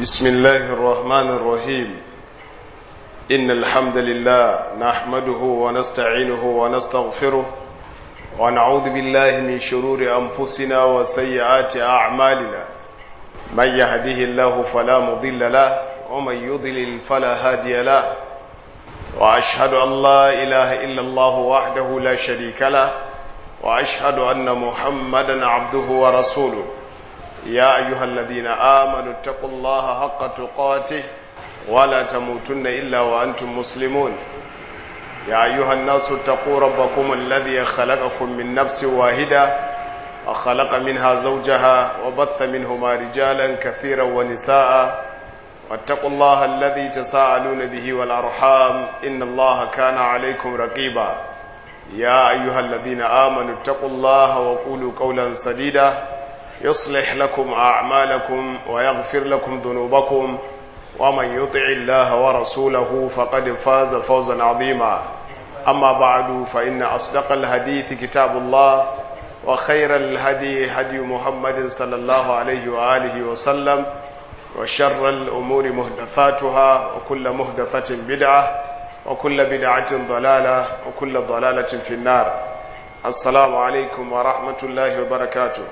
بسم الله الرحمن الرحيم إن الحمد لله نحمده ونستعينه ونستغفره ونعوذ بالله من شرور أنفسنا وسيئات أعمالنا من يهده الله فلا مضل له ومن يضلل فلا هادي له وأشهد أن لا إله إلا الله وحده لا شريك له وأشهد أن محمدا عبده ورسوله يا أيها الذين آمنوا اتقوا الله حق تقاته ولا تموتن إلا وأنتم مسلمون يا أيها الناس اتقوا ربكم الذي خلقكم من نفس واحدة وخلق منها زوجها وبث منهما رجالا كثيرا ونساء واتقوا الله الذي تساءلون به والأرحام إن الله كان عليكم رقيبا يا أيها الذين آمنوا اتقوا الله وقولوا قولا سديدا يصلح لكم أعمالكم ويغفر لكم ذنوبكم ومن يطع الله ورسوله فقد فاز فوزا عظيما أما بعد فإن أصدق الحديث كتاب الله وخير الهدي هدي محمد صلى الله عليه وآله وسلم وشر الأمور مهدثاتها وكل مهدثة بدعة وكل بدعة ضلالة وكل ضلالة في النار السلام عليكم ورحمة الله وبركاته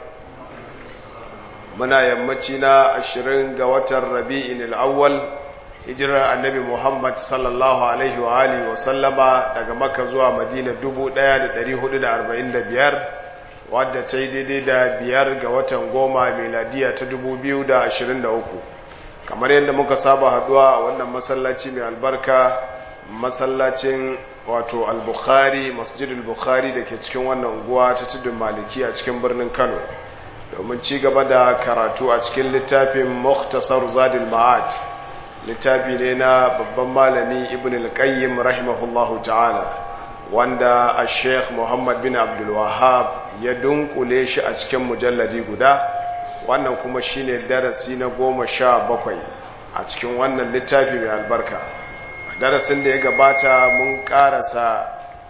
muna yammaci na ashirin ga watan rabi'in al'awwal hijirar annabi muhammad sallallahu alaihi wa alihi wa sallama daga maka zuwa madina 1445 wadda ta yi daidai da biyar ga watan goma meladiya ta 2023 kamar yadda muka saba haduwa a wannan masallaci mai albarka masallacin wato al-bukhari masjidul bukhari da ke cikin wannan unguwa ta tudun maliki a cikin birnin kano domin ci gaba da karatu a cikin littafin Muktasar Zadil Ma'ad littafi ne na babban malami Ibn al-Qayyim rahimahullahu ta'ala wanda a Sheikh Muhammad bin Abdul Wahhab ya dunkule shi a cikin mujalladi guda wannan kuma shine darasi na goma sha bakwai a cikin wannan littafi mai albarka a darasin da ya gabata mun karasa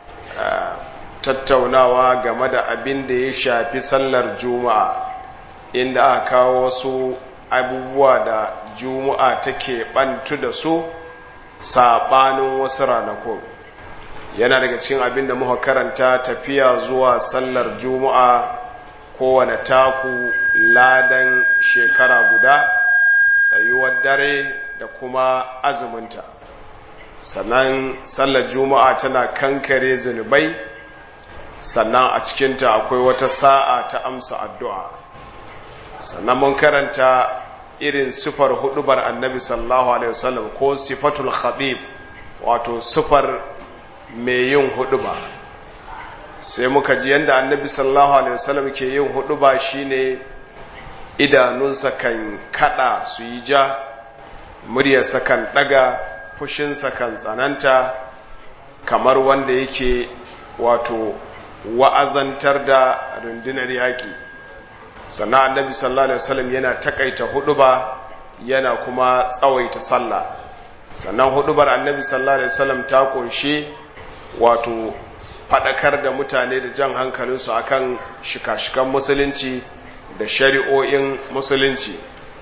tattaunawa game da abin da ya shafi sallar juma'a inda aka kawo wasu abubuwa da juma'a take bantu da su saɓanin wasu ranakun yana daga cikin abin da muka karanta tafiya zuwa sallar juma'a kowane taku ladan shekara guda tsayuwar dare da kuma azuminta sannan sallar juma'a tana kankare zunubai sannan a cikinta akwai wata sa'a ta amsa addu'a sannan mun karanta irin sifar hudubar annabi sallallahu alaihi wasallam ko sifatul khatib wato sifar mai yin huduba sai muka ji yadda annabi sallallahu alaihi wasallam ke yin huduba shine idanunsa kan kada su yi ja muryarsa kan daga fushinsa kan tsananta kamar wanda yake wato wa'azantar da rundunar yaƙi sannan annabi sallallahu alaihi wasallam yana takaita huduba yana kuma tsawaita sallah sannan hudubar annabi sallallahu alaihi wasallam ta kunshi wato fadakar da mutane da jan hankalinsu akan shika-shikan musulunci da shari'o'in musulunci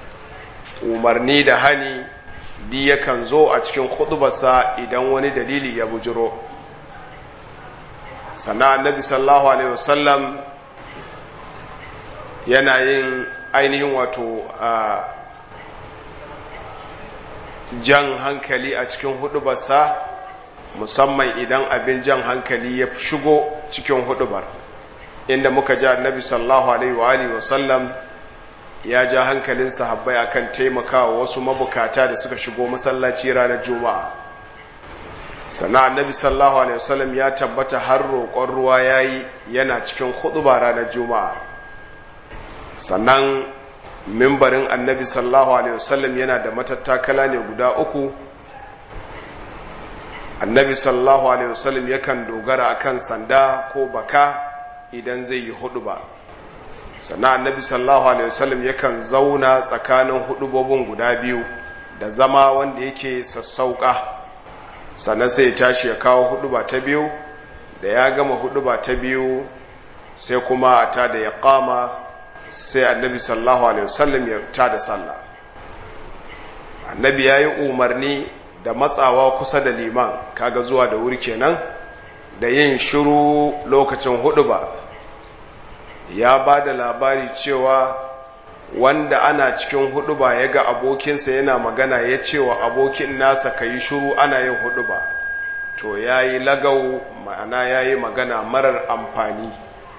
umarni da hani di yakan zo a cikin hudubarsa idan wani dalili ya bujiro sannan annabi sallallahu alaihi wasallam yana yin ainihin wato jan hankali a cikin hudubarsa musamman idan abin jan hankali ya shigo cikin hudubar inda muka ji annabi sallallahu alaihi wa alihi wasallam ya ja hankalin sahabbai akan taimakawa wasu mabukata da suka shigo masallaci ranar juma'a sana annabi sallallahu alaihi wasallam ya tabbata har roƙon ruwa yayi yana cikin huduba ranar juma'a sannan mimbarin annabi sallallahu alaihi wasallam yana da matattakala ne guda uku annabi sallallahu alaihi wasallam yakan dogara akan sanda ko baka idan zai yi huduba sannan annabi sallallahu alaihi wasallam yakan zauna tsakanin hudubobin guda biyu da zama wanda yake sassauka sannan sai ya tashi ya kawo huduba ta biyu da ya gama huduba ta biyu sai kuma a ta da ya kama sai annabi sallallahu alaihi wasallam ya ta da sallah annabi ya yi umarni da matsawa kusa da liman kaga zuwa da wuri kenan da yin shiru lokacin hudu ba ya ba da labari cewa wanda ana cikin hudu ba ya ga abokinsa yana magana ya cewa abokin nasa ka yi shiru ana yin hudu ba to ya yi lagau ma'ana ya yi magana marar amfani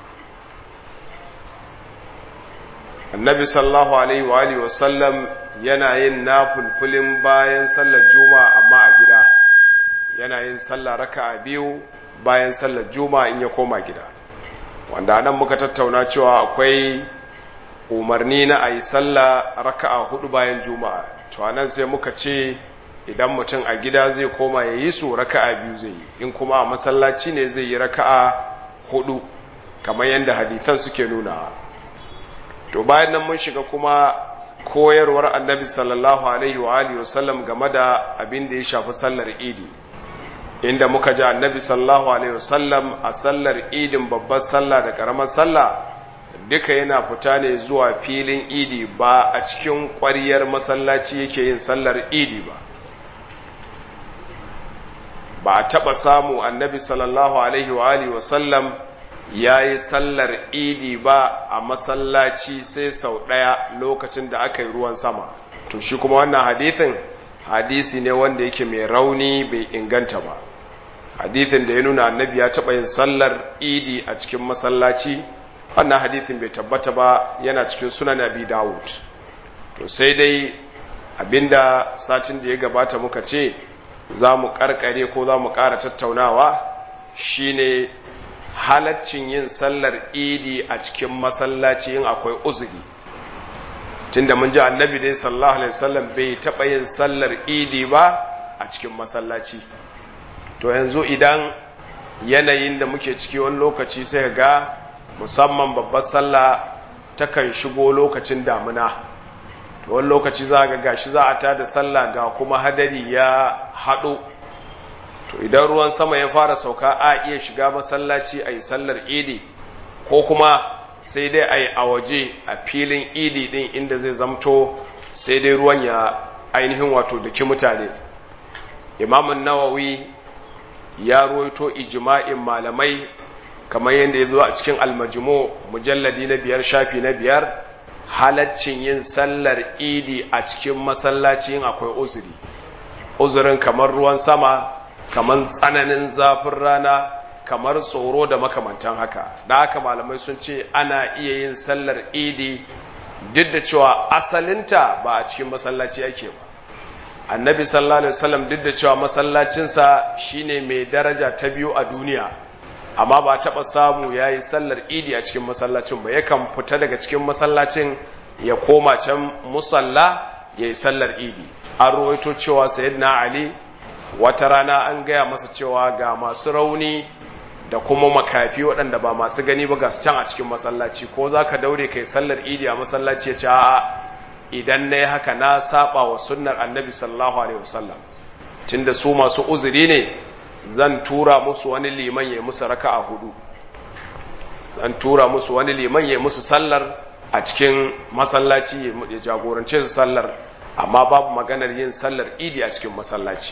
annabi sallahu alaihi wa alihi wasallam yana yin nafulfulin bayan sallar juma'a amma a gida yana yin sallar raka'a biyu bayan sallar juma'a in ya koma gida wanda nan muka tattauna cewa akwai umarni na a yi sallah raka'a hudu bayan juma'a to anan sai muka ce idan mutum a gida zai koma ya yi su raka'a biyu zai yi in kuma a masallaci ne zai yi raka'a hudu kamar yadda hadithan suke nuna to bayan nan mun shiga kuma koyarwar annabi sallallahu alaihi wa alihi wasallam game da abin da ya shafi sallar idi inda muka ji annabi sallallahu alaihi wasallam a sallar idin babbar sallah da karamar sallah duka yana fita ne zuwa filin idi ba a cikin ƙwariyar masallaci yake yin sallar idi ba ba a taɓa samu annabi sallallahu alaihi wa alihi wasallam ya yi sallar idi ba a masallaci sai sau ɗaya lokacin da aka yi ruwan sama to shi kuma wannan hadithin hadisi ne wanda yake mai rauni bai inganta ba hadithin da ya nuna annabi ya taɓa yin sallar idi a cikin masallaci wannan hadithin bai tabbata ba yana cikin sunan abi dawud to sai dai abinda satin da ya gabata muka ce za mu karkare ko za mu ƙara tattaunawa shine halaccin yin sallar idi a cikin masallaci in akwai uzuri tunda mun ji annabi dai sallallahu alaihi wasallam bai taɓa yin sallar idi ba a cikin masallaci to yanzu idan yanayin da muke ciki wani lokaci sai ga musamman babbar sallah takan shigo lokacin damuna to wani lokaci za ga gashi za a tada sallah ga kuma hadari ya haɗo to idan ruwan sama ya fara sauka a iya shiga masallaci a yi sallar idi ko kuma sai dai a yi a waje a filin idi din inda zai zamto sai dai ruwan ya ainihin wato daki mutane imamun nawawi ya ruwaito ijma'in malamai kamar yadda ya zo a cikin almajimo mujalladi na biyar shafi na biyar halaccin yin sallar idi a cikin masallacin akwai uzuri uzurin kamar ruwan sama kamar tsananin zafin rana kamar tsoro da makamantan haka da haka malamai sun ce ana iya yin sallar idi duk da cewa asalinta ba a cikin masallaci ake ba annabi sallallahu alaihi wasallam duk da cewa masallacinsa shine mai daraja ta biyu a duniya amma ba taɓa samu ya yi sallar idi a cikin masallacin ba yakan fita daga cikin masallacin ya koma can musalla ya yi sallar idi an ruwaito cewa sayyidina ali wata rana an gaya masa cewa ga masu rauni da kuma makafi waɗanda ba masu gani ba ga can a cikin masallaci ko za ka daure kai sallar idi a masallaci ya ce a'a idan na yi haka na saba wa sunnar annabi sallallahu alaihi wasallam tunda su masu uzuri ne zan tura musu wani liman ya musu raka a hudu zan tura musu wani liman ya musu sallar a cikin masallaci ya jagorance su sallar amma babu maganar yin sallar idi a cikin masallaci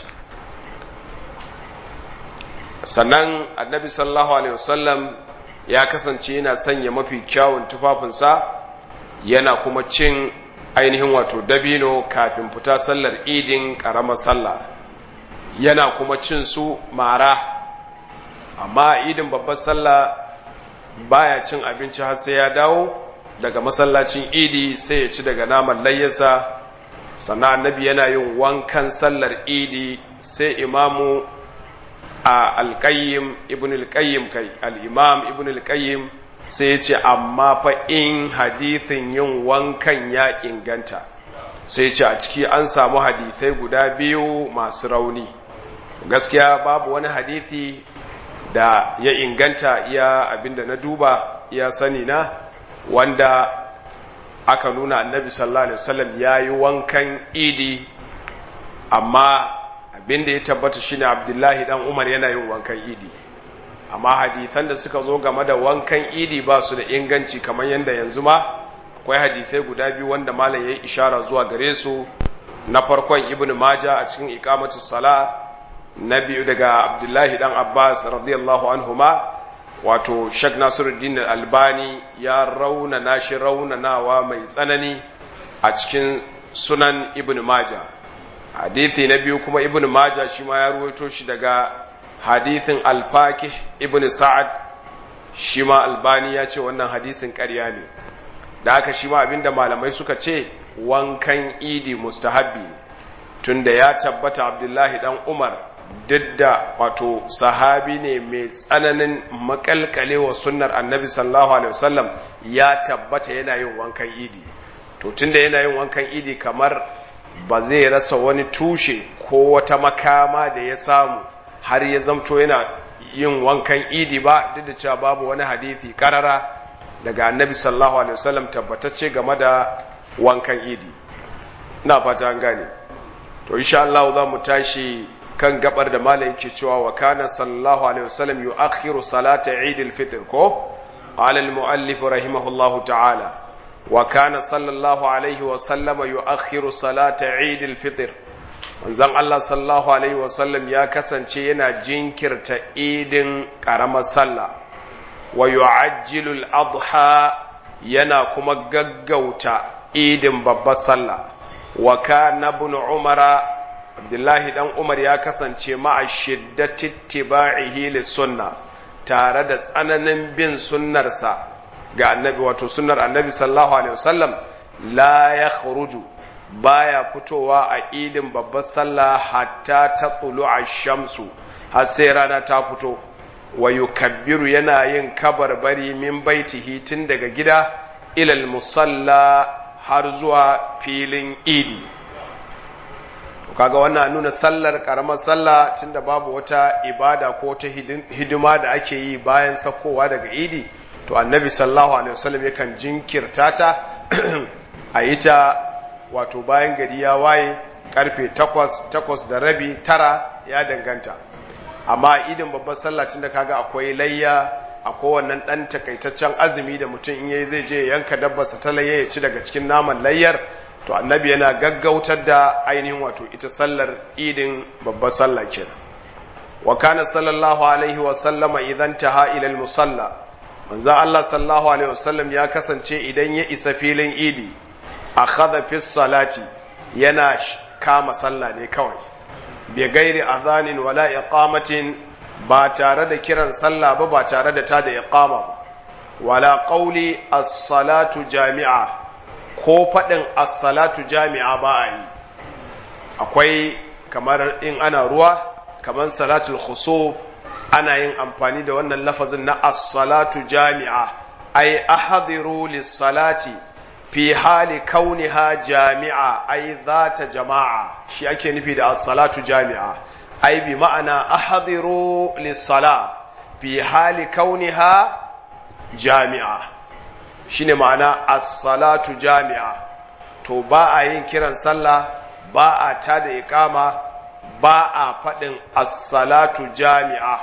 sannan annabi sallallahu alaihi wasallam ya kasance yana sanya mafi kyawun tufafinsa yana kuma cin ainihin wato dabino kafin fita sallar idin ƙaramar sallah yana kuma cin su mara amma idin babbar sallah baya cin abinci har sai ya dawo daga masallacin idi sai ya ci daga naman layyasa sannan annabi yana yin wankan sallar idi sai imamu a alƙayyim ibn alƙayyim kai al'imam ibn alƙayyim sai ya ce amma fa in hadithin yin wankan ya inganta sai ce a ciki an samu hadithai guda biyu masu rauni gaskiya babu wani hadithi da ya inganta iya abinda na duba iya sani na wanda aka nuna annabi sallallahu alaihi wasallam ya yi wankan idi amma abinda ya tabbata shine abdullahi dan umar yana yin wankan idi amma hadithan da suka zo game da wankan idi ba su da inganci kamar yadda yanzu ma akwai hadithai guda biyu wanda malam ya yi ishara zuwa gare su na farkon ibn maja a cikin iqamatu sala na biyu daga abdullahi dan abbas radiyallahu anhuma wato shek nasiruddin albani ya raunana shi raunanawa mai tsanani a cikin sunan ibn maja hadithi na biyu kuma ibn maja shi ma ya ruwaito shi daga hadithin alfakih ibn sa'ad shi ma albani ya ce wannan hadisin ƙarya ne da haka shi ma abinda malamai suka ce wankan idi mustahabbi ne tunda ya tabbata abdullahi dan umar duk da wato sahabi ne mai tsananin makalkalewa sunnar annabi sallallahu alaihi wasallam ya tabbata yana yin wankan idi to tunda yana yin wankan idi kamar ba zai rasa wani tushe ko wata makama da ya samu har ya zamto yana yin wankan idi ba duk da cewa babu wani hadithi karara daga annabi sallallahu alaihi wasallam tabbatacce game da wankan idi ina fata an gane to insha Allah za mu tashi kan gabar da malai yake cewa wa kana sallallahu alaihi wasallam yu'akhiru salata eid al-fitr ko ala al-muallif rahimahullahu ta'ala wa kana sallallahu alaihi wasallam yu'akhiru salata eid al-fitr manzon Allah sallallahu alaihi wasallam ya kasance yana jinkirta idin karamar sallah wa yu'ajjilu al-adha yana kuma gaggauta idin babbar sallah wa kana ibn umara abdullahi dan umar ya kasance ma'a shiddati tiba'ihi li sunna tare da tsananin bin sunnarsa ga annabi wato sunnar annabi sallallahu alaihi wasallam la yakhruju baya fitowa a idin babbar sallah hatta ta tulu'a shamsu har sai rana ta fito wa yukabbiru yana yin kabarbari min baitihi tun daga gida ilal musalla har zuwa filin idi kaga wannan nuna sallar karamar sallah tunda babu wata ibada ko ta hidima da ake yi bayan sakowa daga idi to annabi sallallahu alaihi wasallam yakan jinkirta ta a yi ta wato bayan gari ya waye karfe takwas takwas da rabi tara ya danganta amma idin babbar sallah tunda kaga akwai layya akwai wannan dan takaitaccen azumi da mutum in yayi zai je yanka dabbarsa ta layya ya ci daga cikin naman layyar to annabi yana gaggautar da ainihin wato ita sallar idin babbar sallah kenan wa kana sallallahu alaihi wa sallama idan taha ila musalla manzo Allah sallallahu alaihi wasallam ya kasance idan ya isa filin idi akhadha fi salati yana kama sallah ne kawai bi gairi adhanin wala iqamatin ba tare da kiran sallah ba ba tare da tada iqama ba wala qawli as-salatu jami'a ko faɗin as-salatu jami'a ba a yi akwai kamar in ana ruwa kamar salatul khusuf ana yin amfani da wannan lafazin na as-salatu jami'a ay ahdiru lis-salati fi hali kauniha jami'a ay zata jama'a shi ake nufi da as-salatu jami'a ay bi ma'ana ahdiru lis-sala fi hali kauniha jami'a shine ma'ana as-salatu jami'a to ba a yin kiran sallah ba a tada iqama ba a faɗin as-salatu jami'a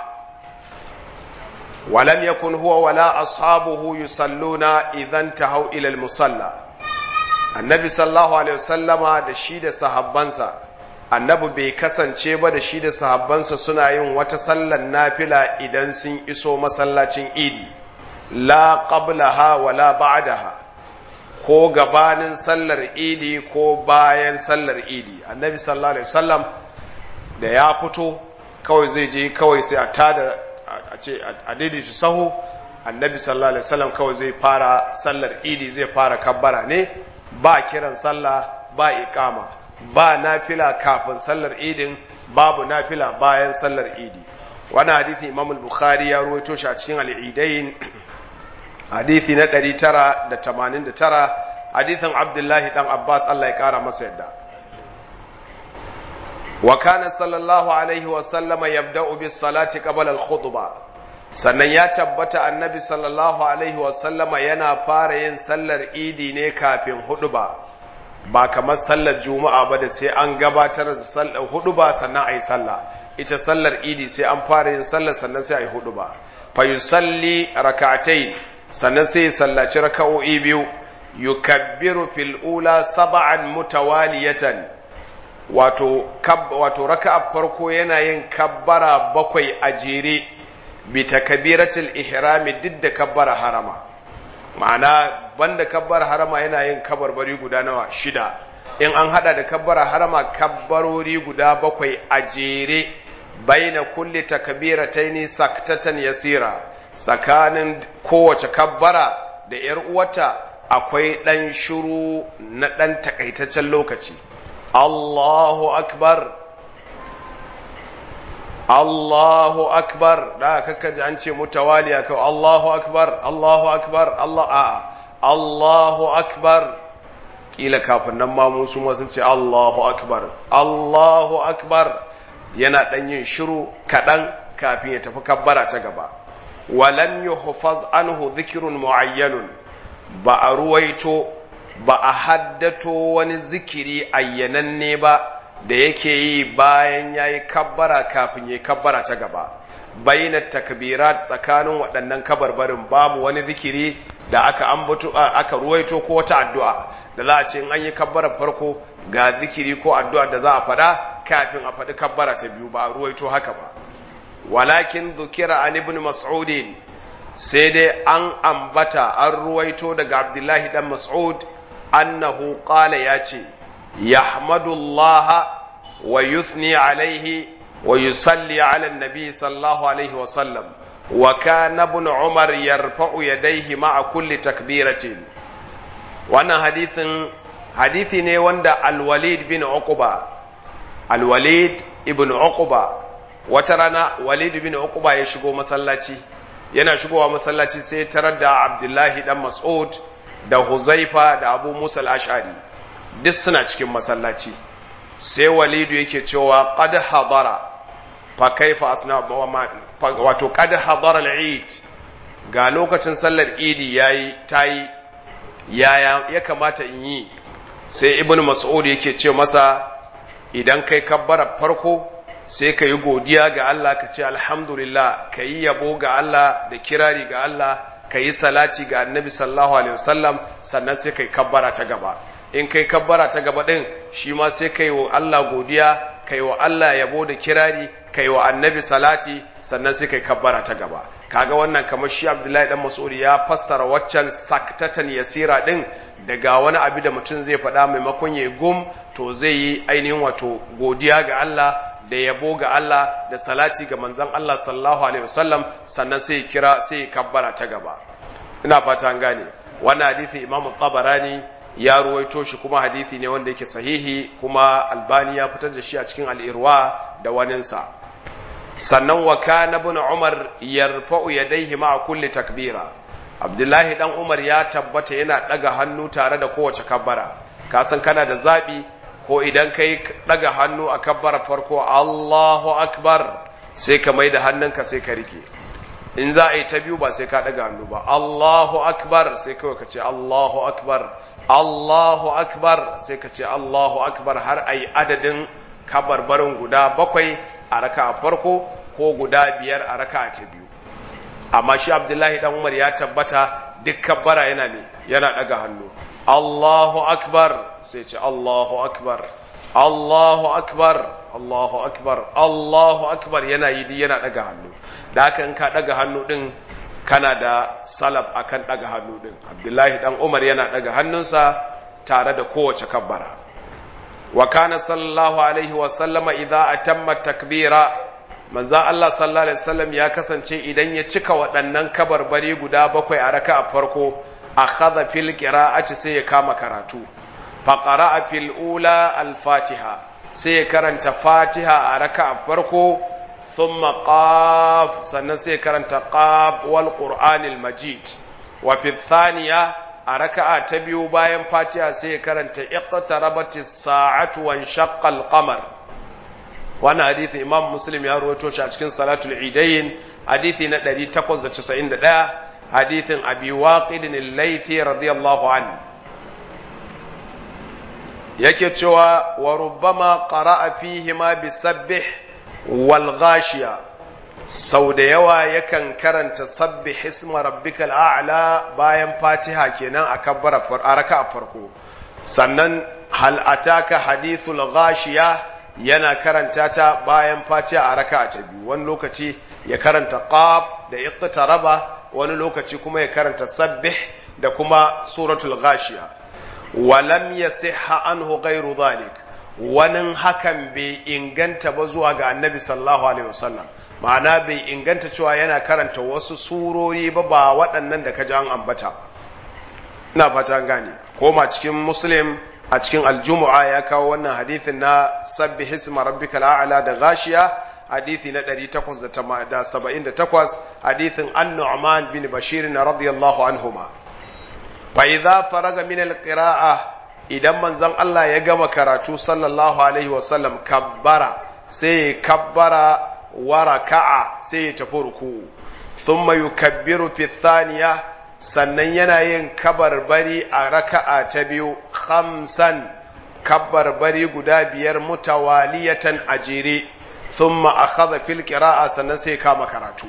ولم يكن هو ولا أصحابه يصلون إذا انتهوا إلى المصلى النبي صلى الله عليه وسلم da shi da sahabbansa annabi bai kasance ba da shi da sahabbansa suna yin wata sallar nafila idan sun iso masallacin idi la qablaha wala ba'daha ko gabanin sallar idi ko bayan sallar idi annabi sallallahu alaihi wasallam da ya fito kawai zai je kawai sai a tada a ce a daidaita sahu annabi sallallahu alaihi wasallam kawai zai fara sallar idi zai fara kabbara ne ba kiran sallah ba iqama ba nafila kafin sallar idin babu nafila bayan sallar idi wannan hadisi imam al-bukhari ya ruwaito shi a cikin al-idain hadisi na 989 hadisin abdullahi dan abbas Allah ya kara masa yadda وكان صلى الله عليه وسلم يبدأ بالصلاة قبل الخطبة sannan ya tabbata annabi sallallahu alaihi wasallama yana fara yin sallar idi ne kafin huduba ba kamar sallar juma'a ba da sai an gabatar da sallar huduba sannan a yi sallah ita sallar idi sai an fara yin sallar sannan sai a yi huduba fa yusalli rak'atayn sannan sai ya sallaci raka'o'i biyu yukabbiru fil ula sab'an mutawaliyatan wato wato raka'a farko yana yin kabbara bakwai a jere bi takbiratul ihrami duk da kabbara harama ma'ana banda kabbara harama yana yin kabarbari guda nawa shida in an hada da kabbara harama kabbarori guda bakwai a jere baina kulli takbirataini saktatan yasira tsakanin kowace kabbara da yar uwata akwai dan shiru na dan takaitaccen lokaci Allahu akbar Allahu akbar da kaka ji an ce mutawaliya kai Allahu akbar Allahu akbar Allah a Allahu akbar kila kafin nan ma musu ma sun ce Allahu akbar Allahu akbar yana dan yin shiru kadan kafin ya tafi kabbara ta gaba walam yuhfaz anhu dhikrun muayyanun ba a ruwaito ba a haddato wani zikiri ayyananne ba da yake yi bayan ya yi kabbara kafin ya yi kabbara ta gaba bayyana takbirat tsakanin waɗannan kabarbarin babu wani zikiri da aka ambato aka ruwaito ko wata addu'a da za a ce in an yi kabbara farko ga zikiri ko addu'a da za a faɗa kafin a faɗi kabbara ta biyu ba a ruwaito haka ba walakin zukira an ibn mas'udin sai dai an ambata an ruwaito daga abdullahi dan mas'ud annahu qala ya ce يحمد الله ويثني عليه ويصلي على النبي صلى الله عليه وسلم وكان ابن عمر يرفع يديه مع كل تكبيرة وانا حديث حديث ne wanda الوليد بن عقبة الوليد ابن عقبة wata rana Walid bin Uqba ya shigo masallaci yana shigowa masallaci sai tarar da Abdullahi dan Mas'ud da Huzaifa da Abu Musa al-Ash'ari duk suna cikin masallaci sai walidu yake cewa qad hadara fa kaifa asna wato qad hadara al-eid ga lokacin sallar idi yayi tayi yaya ya kamata in yi sai ibnu mas'ud yake ce masa idan kai kabbara farko sai ka yi godiya ga Allah ka ce alhamdulillah ka yi yabo ga Allah da kirari ga Allah ka yi salati ga annabi sallallahu alaihi wasallam sannan sai ka yi kabbara ta gaba in kai kabbara ta gaba ɗin shi ma sai kai wa Allah godiya kai wa Allah yabo da kirari kai wa annabi salati sannan sai kai kabbara ta gaba kaga wannan kamar shi Abdullahi dan Mas'ud ya fassara waccan saktatan yasira ɗin daga wani abu da mutum zai faɗa maimakon ya gum to zai yi ainihin wato godiya ga Allah da yabo ga Allah da salati ga manzon Allah sallallahu alaihi wasallam sannan sai kira sai kabbara ta gaba ina fata an gane wannan hadisi Imam Tabarani ya ruwaito shi kuma hadithi ne wanda yake sahihi kuma albani ya fitar da shi a cikin al'irwa da waninsa sannan wa kana ibn umar yarfa'u yadayhi ma'a kulli takbira abdullahi dan umar ya tabbata yana daga hannu tare da kowace kabbara ka san kana da zabi ko idan kai daga hannu a kabbara farko Allahu akbar sai ka mai da hannunka sai ka rike in za a yi ta biyu ba sai ka daga hannu ba Allahu akbar sai kawai ka ce Allahu akbar Allahu akbar sai ka ce Allahu akbar har a yi adadin kabarbarin guda bakwai a raka a farko ko guda biyar a raka a ta biyu amma shi abdullahi dan umar ya tabbata duk kabbara yana ne yana daga hannu Allahu akbar sai ce Allahu akbar Allahu akbar Allahu akbar Allahu akbar yana yi yana daga hannu da haka in ka daga hannu din kana da salaf akan daga hannu din abdullahi dan umar yana daga hannunsa tare da kowace kabbara wa kana sallallahu alaihi wa sallama idza atamma takbira manzo Allah sallallahu alaihi wasallam ya kasance idan ya cika waɗannan kabarbari guda bakwai a raka'a farko akhadha fil qira'ati sai ya kama karatu fa qara'a fil ula al fatiha sai ya karanta fatiha a raka'a farko ثم قاف سنسي كرنت قاف والقرآن المجيد وفي الثانية أركع تبيو باين فاتحة سي كرنت اقتربت الساعة وانشق القمر وانا حديث إمام مسلم يروي توش أتكين صلاة العيدين حديث ندري تقوز تسعين دا حديث أبي واقد الليثي رضي الله عنه yake cewa wa rubbama qara'a fihi ma bisabbih walghashiya sau da yawa yakan karanta sabbi hisma rabbikal a'la bayan fatiha kenan a kabbara a raka a farko sannan hal ataka hadithul ghashiya yana karanta ta bayan fatiha a raka'a ta biyu wani lokaci ya karanta qaf da iqtaraba wani lokaci kuma ya karanta sabbih da kuma suratul ghashiya walam yasihha anhu ghairu dhalik wani hakan bai inganta ba zuwa ga annabi sallallahu alaihi wasallam ma'ana bai inganta cewa yana karanta wasu surori ba ba waɗannan da ka ji an ambata ba ina fata gane koma cikin muslim a cikin aljumu'a ya kawo wannan hadithin na sabbi hisma rabbika la'ala da gashiya hadithi na 878 hadithin an-nu'man bin bashir na radiyallahu anhuma fa idza faraga min al-qira'a idan manzon Allah ya gama karatu sallallahu alaihi wasallam kabbara sai kabbara wa raka'a sai ya tafi ruku'u thumma yukabbiru fi thaniya sannan yana yin kabarbari a raka'a ta biyu khamsan kabarbari guda biyar mutawaliyatan a jere thumma akhadha fil qira'a sannan sai kama karatu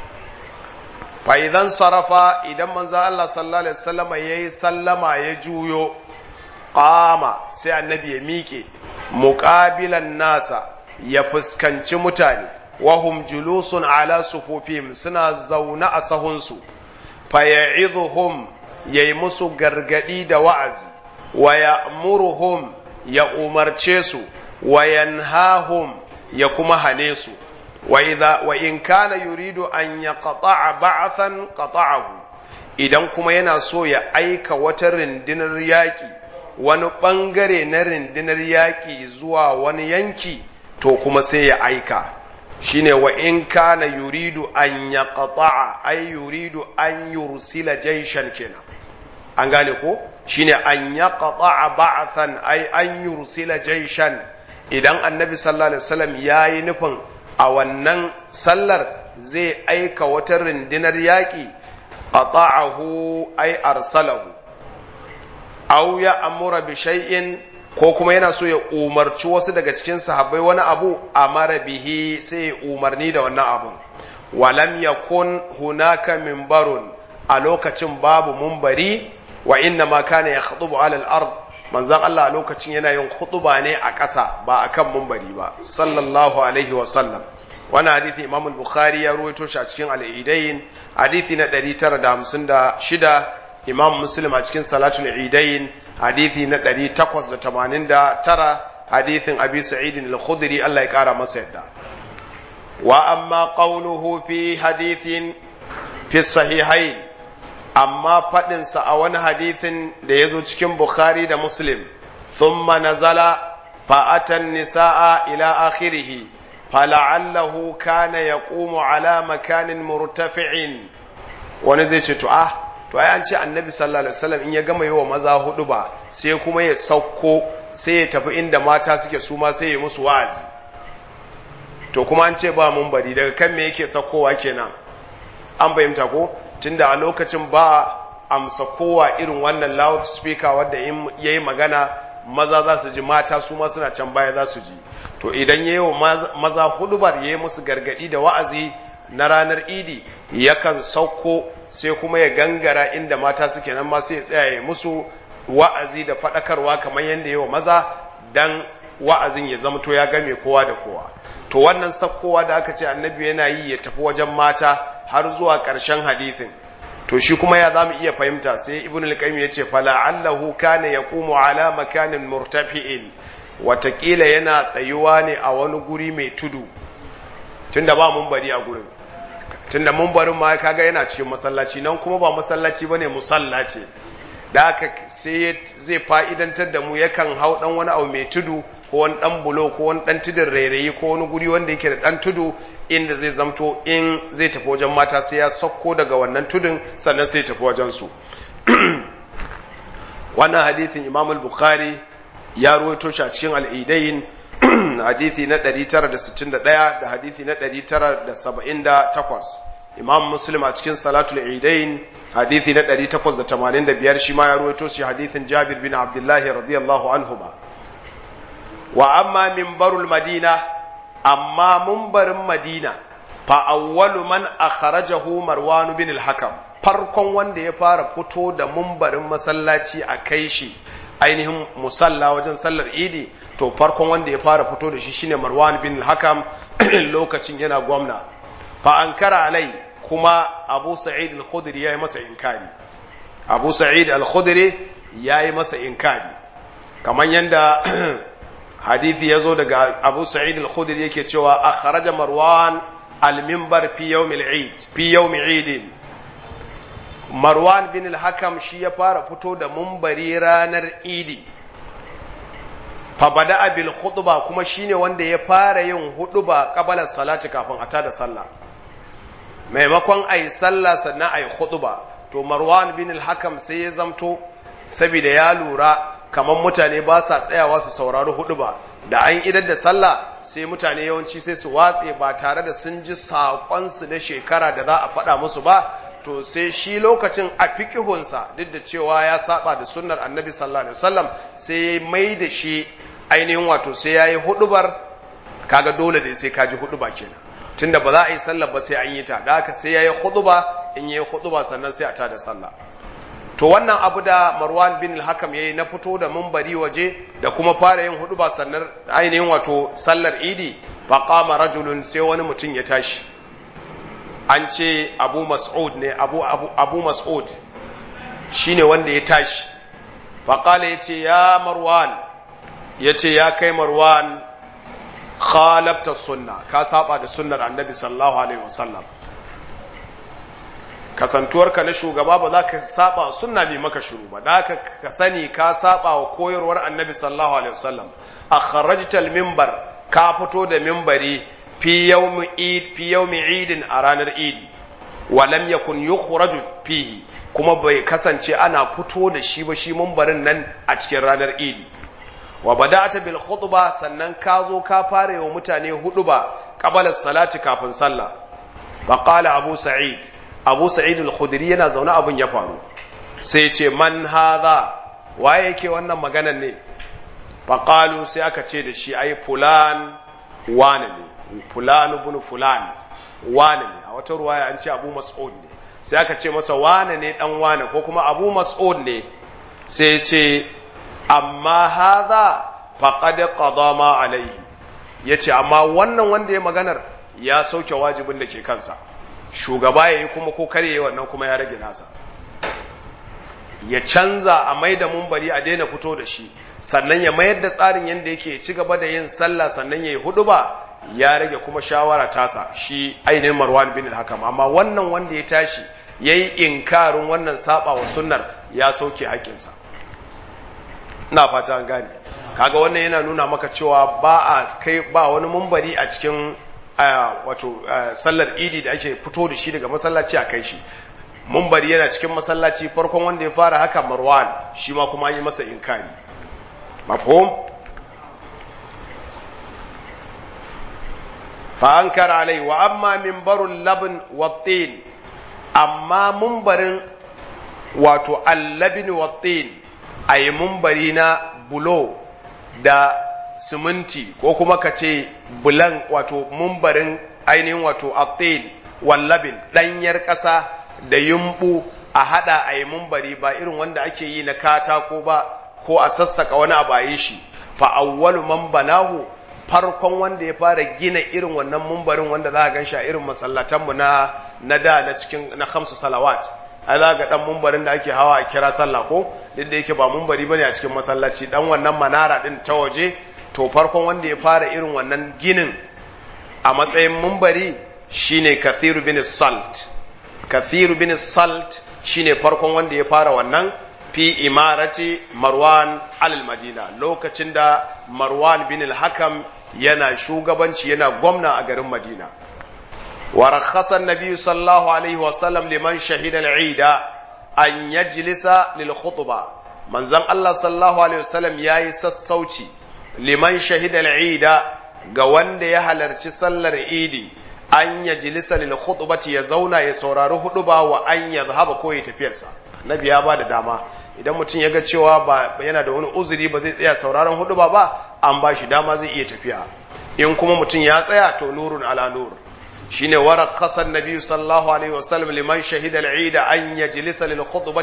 fa idan sarafa idan manzo Allah sallallahu alaihi wasallam yayi sallama ya juyo qama sai annabi ya miƙe muqabilan nasa ya fuskanci mutane wahum julusun ala sufufihim suna zaune a sahunsu faya'izuhum yayi musu gargadi da wa'azi wa ya'muruhum ya umarce su wa yanhahum ya kuma hane su wa idha wa in kana yuridu an yaqta'a ba'than qata'ahu idan kuma yana so ya aika wata rindinar yaƙi wani ɓangare na rindinar yaƙi zuwa wani yanki to kuma sai ya aika shine wa in kana yuridu an yaqta'a ay yuridu an yursila jayshan kenan an gane ko shine an yaqta'a ba'than ay an yursila jayshan idan annabi sallallahu alaihi wasallam yayi nufin a wannan sallar zai aika wata rundunar yaƙi qata'ahu ay arsalahu aw ya amura bi shay'in ko kuma yana so ya umarci wasu daga cikin sahabbai wani abu amara bihi sai ya umarni da wannan abun walam yakun hunaka minbarun a lokacin babu mumbari wa inna ma kana yakhutubu ala al-ard manzon Allah a lokacin yana yin khutuba ne a ƙasa ba akan mumbari ba sallallahu alaihi wa sallam wannan hadisi Imam al-Bukhari ya ruwaito shi a cikin al-Idain hadisi na 956 Imam Muslim a cikin Salatul Idain hadithi na 889 hadithin Abi Sa'id al-Khudri Allah ya kara masa yadda wa amma qawluhu fi hadithin fi sahihain amma fadin sa a wani hadithin da yazo cikin Bukhari da Muslim thumma nazala fa atan nisaa ila akhirih fala'allahu kana yaqumu ala makanin murtafi'in wani zai ce to ah to ai an ce annabi sallallahu alaihi wasallam in ya gama yi wa maza hudu ba sai kuma ya sauko sai ya tafi inda mata suke su ma sai ya musu wa'azi to kuma an ce ba mun bari daga kan me yake saukowa kenan an fahimta ko tunda a lokacin ba amsa kowa irin wannan loud speaker wanda ya yi magana maza za su ji mata su ma suna can baya za su ji to idan ya yi wa maza hudubar ya yi musu gargadi da wa'azi na ranar idi yakan sauko sai kuma ya gangara inda mata suke nan ma sai ya tsaya ya musu wa'azi da faɗakarwa kamar yadda yawa maza dan wa'azin ya zamto ya game kowa da kowa to wannan sakkowa da aka ce annabi yana yi ya tafi wajen mata har zuwa ƙarshen hadithin to shi kuma ya zamu iya fahimta sai ibn al-qayyim yace fala allahu kana yaqumu ala makanin murtafi'in watakila yana tsayuwa ne a wani guri mai tudu tunda ba mun bari a gurin tunda mumbarin ma kaga yana cikin masallaci nan kuma ba masallaci bane musalla ce da haka sai zai fa'idantar da mu yakan hau dan wani abu mai tudu ko wani dan bulo ko wani dan tudun rairayi ko wani guri wanda yake da dan tudu inda zai zamto in zai tafi wajen mata sai ya sauko daga wannan tudun sannan sai tafi wajen su wannan hadithin Imam al-Bukhari ya ruwaito shi a cikin al-Idain hadithi na 961 da hadithi na 978 imam muslim a cikin salatul idain hadithi na 885 shi ma ya ruwaito shi hadithin jabir bin abdullahi radiyallahu anhu ba wa amma minbarul madina amma mumbarin madina fa awwalu man akhrajahu marwan bin al-hakam farkon wanda ya fara fito da mumbarin masallaci a kai shi ainihin musalla wajen sallar idi to farkon wanda ya fara fito da shi shine marwan bin hakam lokacin yana gwamna fa ankara alai kuma abu sa'id al-khudri yayi masa inkari abu sa'id al-khudri yayi masa inkari kamar yanda hadithi yazo daga abu sa'id al-khudri yake cewa akhraja marwan al-minbar fi yawm al-eid fi yawm eid marwan bin al-hakam shi ya fara fito da mumbari ranar idi fa bada bil khutba kuma shine wanda ya fara yin huduba qabala salati kafin a tada sallah maimakon ayi sallah sannan ayi khutba to marwan bin al-hakam sai ya zamto saboda ya lura kamar mutane ba sa tsayawa su saurari huduba da an idar da sallah sai mutane yawanci sai su watse ba tare da sun ji saƙonsu na shekara da za a faɗa musu ba to sai shi lokacin a fikihunsa duk da cewa ya saba da sunnar annabi sallallahu alaihi wasallam sai mai da shi ainihin wato sai ya yi hudubar kaga dole da sai kaji huduba kenan tunda ba za a yi sallar ba sai an yi ta da haka sai ya yi huduba in ya yi huduba sannan sai a ta da sallah to wannan abu da marwan bin al-hakam yayi na fito da mumbari waje da kuma fara yin huduba sannan ainihin wato sallar idi fa qama rajulun sai wani mutum ya tashi an ce abu mas'ud ne abu abu, abu mas'ud shine wanda ya tashi fa qala yace ya marwan yace ya kai marwan khalafta sunna ka saba da sunnar annabi sallallahu alaihi wasallam kasantuwarka na shugaba ba za ka saba sunna mai maka shiru ba da ka sani ka saba wa koyarwar annabi sallallahu alaihi wasallam akhrajtal minbar ka fito da minbari fi yawmi id fi yawmi idin a ranar idi wa lam yakun yukhraju fihi kuma bai kasance ana fito da shi ba shi minbarin nan a cikin ranar idi wa bada'ata bil khutba sannan ka zo ka fara wa mutane huduba qabala salati kafin sallah fa qala abu sa'id abu sa'id al-khudri yana zaune abin ya faru sai ce man hadha waye yake wannan maganar ne faqalu sai aka ce da shi ai fulan wane ne fulan ibn fulan wane ne a wata ruwaya an ce abu mas'ud ne sai aka ce masa wane ne dan wane ko kuma abu mas'ud ne sai ce amma hadha faqad qada ma alaihi yace amma wannan wanda ya maganar ya sauke wajibin da ke kansa shugaba ya yi kuma ko kare yi wannan kuma ya rage nasa ya canza a mai da mumbari a daina fito da shi sannan ya mayar da tsarin yadda yake ci gaba da yin sallah sannan ya yi hudu ba ya rage kuma shawara tasa shi ainihin marwan bin hakam amma wannan wanda ya tashi ya yi inkarin wannan saba wa sunnar ya sauke haƙƙinsa ina fata an gane kaga wannan yana nuna maka cewa ba a kai ba wani mumbari a cikin wato sallar idi da ake fito da shi daga masallaci a kai shi mumbari yana cikin masallaci farkon wanda ya fara haka marwan shi ma kuma yi masa inkari mafhum fa ankara alai wa amma minbarul labn wattin amma mumbarin wato allabin wattin ayi mumbari na bulo da siminti ko kuma ka ce bulan wato mumbarin ainihin wato attin wallabin ɗanyar ƙasa da yumbu a haɗa a yi mumbari ba irin wanda ake yi na katako ba ko a sassaka wani abu a yi shi fa awwalu man banahu farkon wanda ya fara gina irin wannan mumbarin wanda za a gan shi a irin masallatanmu na na da na cikin na khamsu salawat ai za ga dan mumbarin da ake hawa a kira sallah ko duk da yake ba mumbari bane a cikin masallaci dan wannan manara din ta waje to farkon wanda ya fara irin wannan ginin a matsayin mumbari shine kathiru bin salt kathiru bin salt shine farkon wanda ya fara wannan fi imarati marwan alal madina lokacin da marwan bin al-hakam yana shugabanci yana gwamna a garin madina wa rakhasa an-nabi sallallahu alaihi wa sallam liman shahida al-eid an yajlisa lil khutbah manzon Allah sallallahu alaihi wasallam yayi sassauci liman shahida al'ida ga wanda ya halarci sallar idi an ya jilisa lil khutbati ya zauna ya saurari huduba wa an ya zahaba ko ya tafiyarsa annabi ya ba da dama idan mutum ya ga cewa ba yana da wani uzuri ba zai tsaya sauraron huduba ba an ba shi dama zai iya tafiya in kuma mutum ya tsaya to nurun ala nur shine warak khasan nabi sallallahu alaihi wasallam liman shahida al-eid an yajlisa lil khutbati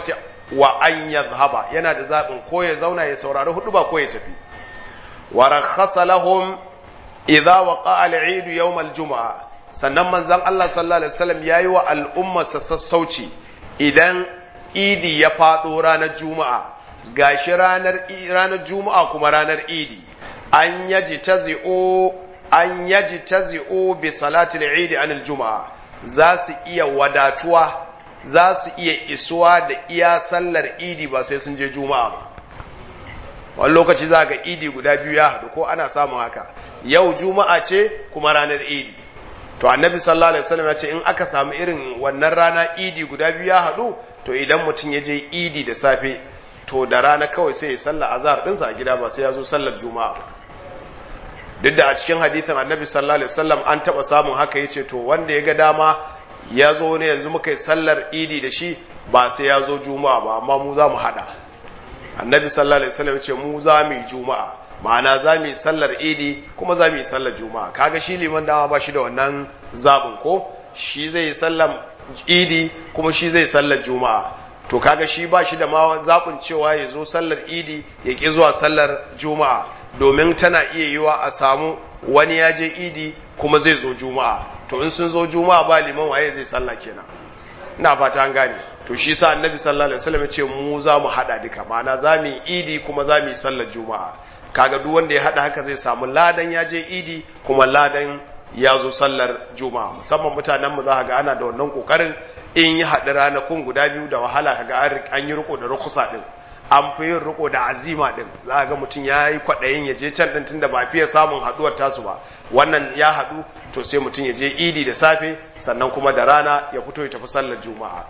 wa an yadhhaba yana da zaɓin ko ya zauna ya saurari hudu ba ko ya tafi wa rakhasa lahum idza waqa al-eid yawm al-jum'a sannan manzon Allah sallallahu alaihi wasallam yayi wa al'umma sassauci idan idi ya fado ranar juma'a gashi ranar ranar juma'a kuma ranar idi an yaji tazi'u an yaji tazi'u bi salati al-eid an al-jum'a za su iya wadatuwa za su iya isuwa da iya sallar idi ba sai sun je juma'a ba wani lokaci za ga idi guda biyu ya haɗu ko ana samun haka yau juma'a ce kuma ranar idi to annabi sallallahu alaihi wasallam ya ce in aka samu irin wannan rana idi guda biyu ya haɗu to idan mutum ya je idi da safe to da rana kawai sai ya sallar azhar ɗinsa a gida ba sai ya zo sallar juma'a ba duk da a cikin hadithin annabi sallallahu alaihi wasallam an taɓa samun haka ya ce to wanda ya ga dama ya zo ne yanzu muka yi sallar idi da shi ba sai ya zo juma'a ba amma mu za mu haɗa annabi sallallahu alaihi wasallam ce mu za mu yi juma'a ma'ana za mu yi sallar idi kuma za mu yi sallar juma'a kaga shi liman dama ba shi da wannan zabin ko shi zai yi sallar idi kuma shi zai sallar juma'a to kaga shi ba shi da ma zaɓin cewa ya zo sallar idi ya ƙi zuwa sallar juma'a domin tana iya yiwa a samu wani ya je idi kuma zai zo juma'a to in sun zo juma'a ba liman waye zai sallah kenan ina fata an gane to shi sa annabi sallallahu alaihi wasallam ya ce mu za mu hada duka ma'ana za mu yi idi kuma za mu yi sallar juma'a kaga duk wanda ya hada haka zai samu ladan ya je idi kuma ladan ya zo sallar juma'a musamman mutanen mu za ga ana da wannan kokarin in yi haɗa ranakun guda biyu da wahala kaga an yi riko da rukusa din an fi yin riko da azima din za ga mutum ya yi kwaɗayin ya je can ɗin tunda ba fiye samun haɗuwar tasu ba wannan ya haɗu to sai mutum ya je idi da safe sannan kuma da rana ya fito ya tafi sallar juma'a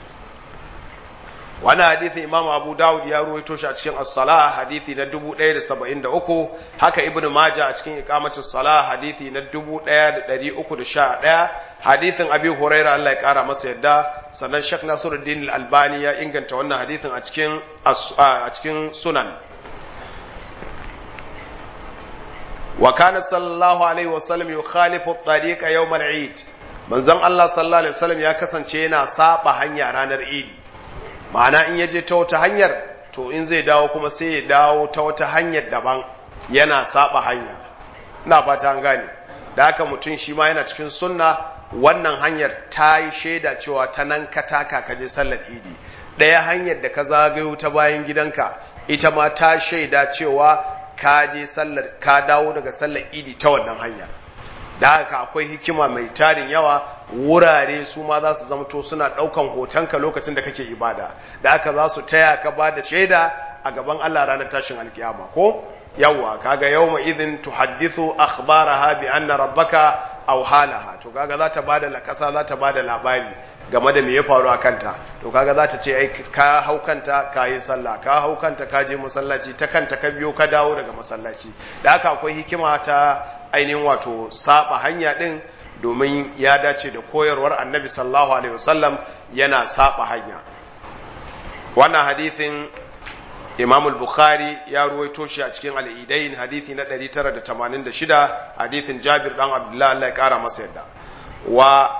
wani hadithi imam abu dawud ya ruwaito shi a cikin as-salah hadithi na 1073 haka ibnu majah a cikin iqamatus salah hadithi na 1311 hadithin abi huraira Allah ya kara masa yadda sannan shek nasiruddin al-albani ya inganta wannan hadithin a cikin a cikin sunan wa kana sallallahu alaihi wasallam yukhalifu at-tariqa yawm al-eid manzon Allah sallallahu alaihi wasallam ya kasance yana saba hanya ranar idi ma'ana in ya je ta wata hanyar to in zai dawo kuma sai ya dawo ta wata hanyar daban yana saba hanya ina fata an gane da haka mutum shi ma yana cikin sunna wannan hanyar ta yi shaida cewa ta nan ka taka ka je sallar idi ɗaya hanyar da ka zagayo ta bayan gidanka ita ma ta shaida cewa ka je sallar ka dawo daga sallar idi ta wannan hanya da haka akwai hikima mai tarin yawa wurare su ma za su zamto suna ɗaukan hotonka lokacin da kake ibada da haka za su taya ka ba da shaida a gaban Allah ranar tashin alkiyama ko yawwa kaga yawma idhin tuhaddithu akhbaraha bi anna rabbaka aw halaha to kaga za ta bada lakasa za ta bada labari game da me ya faru a kanta to kaga za ta ce ai ka hau kanta ka yi sallah ka hau kanta ka je masallaci ta kanta ka biyo ka dawo daga masallaci da haka akwai hikima ta ainihin wato saba hanya din domin ya dace da koyarwar annabi sallallahu alaihi wasallam yana saba hanya wannan hadithin imam al-bukhari ya ruwaito shi a cikin al'idain hadithi na 986 hadithin jabir dan abdullahi Allah ya kara masa yadda wa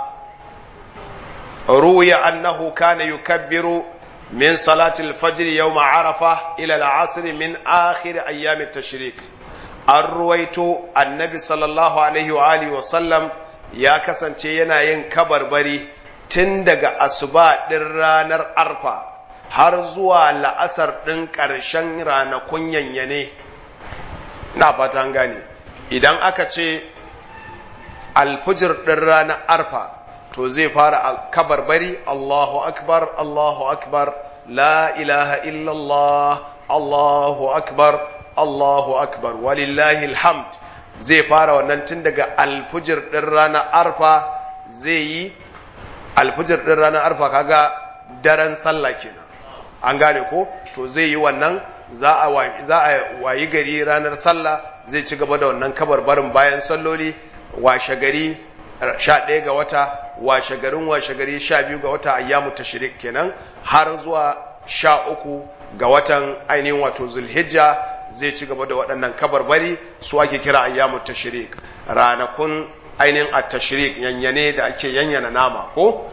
ruwiya annahu kana yukabbiru min salati al-fajr yawm arafa ila al-asr min akhir ayyam at-tashrik an ruwaito annabi sallallahu alaihi wa alihi wa sallam ya kasance yana yin kabarbari tun daga asuba ɗin ranar arfa har zuwa la'asar ɗin ƙarshen ranakun yanyane na fatan gane idan aka ce alfujir ɗin ranar arfa to zai fara kabarbari Allahu akbar Allahu akbar la ilaha illallah Allahu akbar Allahu akbar walillahi alhamd zai fara wannan tun daga alfujir ɗin ranar arfa zai yi alfujir ɗin ranar arfa kaga daren sallah kenan an gane ko to zai yi wannan za a wayi gari ranar sallah zai ci gaba da wannan kabarbarin bayan salloli washe gari sha ɗaya ga wata washe garin washe gari sha biyu ga wata ayyamu tashrik kenan har zuwa sha uku ga watan ainihin wato zulhijja zai ci gaba da waɗannan kabarbari su ake kira ayyamu tashrik ranakun ainihin at tashrik yanyane da ake yanyana nama ko to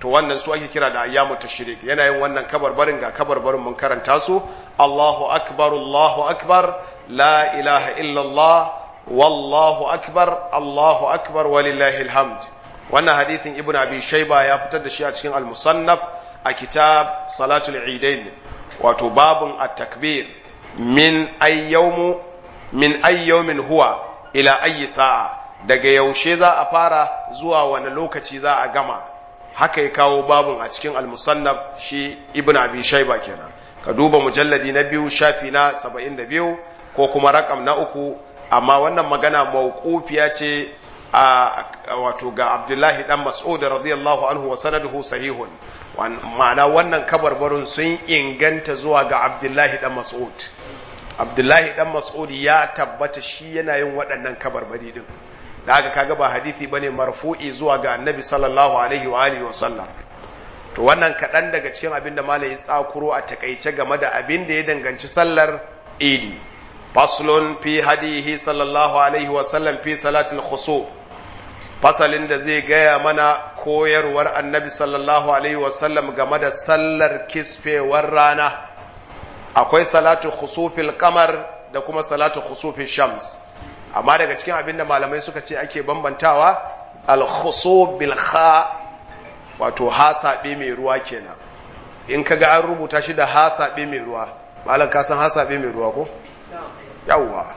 to wannan su ake kira da ayyamu tashrik yana yin wannan kabarbarin ga kabarbarin mun karanta su Allahu akbar Allahu akbar la ilaha illa Allah wallahu akbar Allahu akbar walillahi alhamd wannan hadithin ibnu abi shayba ya fitar da shi a cikin al-musannaf a kitab salatul eidain wato babun at-takbir min ayyawmu min ayyawmin huwa ila ayyi sa'a daga yaushe za a fara zuwa wani lokaci za a gama haka ya kawo babun a cikin al-musannaf shi ibnu abi shayba kenan ka duba mujalladi na biyu shafi na 72 ko kuma rakam na uku amma wannan magana mawqufiya ce a wato ga Abdullahi dan Mas'ud radiyallahu anhu wa sanaduhu sahihun ma'ana wannan kabarbarun sun inganta zuwa ga Abdullahi dan Mas'ud Abdullahi dan Mas'ud ya tabbata shi yana yin waɗannan kabarbari din da haka kaga ba hadisi bane marfu'i zuwa ga Annabi sallallahu alaihi wa alihi wa sallam to wannan kaɗan daga cikin abin da malai ya tsakuro a takaice game da abin da ya danganci sallar idi faslun fi hadihi sallallahu alaihi wa sallam fi salatul khusuf fasalin da zai gaya mana koyarwar annabi sallallahu alaihi wa sallam game da sallar kisfewar rana akwai salatu khusufil kamar da kuma salatu khusufil shams amma daga cikin abin da malamai suka ce ake bambantawa al-khusuf bil kha wato hasabe mai ruwa kenan in kaga an rubuta shi da hasabe mai ruwa malam ka san hasabe mai ruwa ko yawwa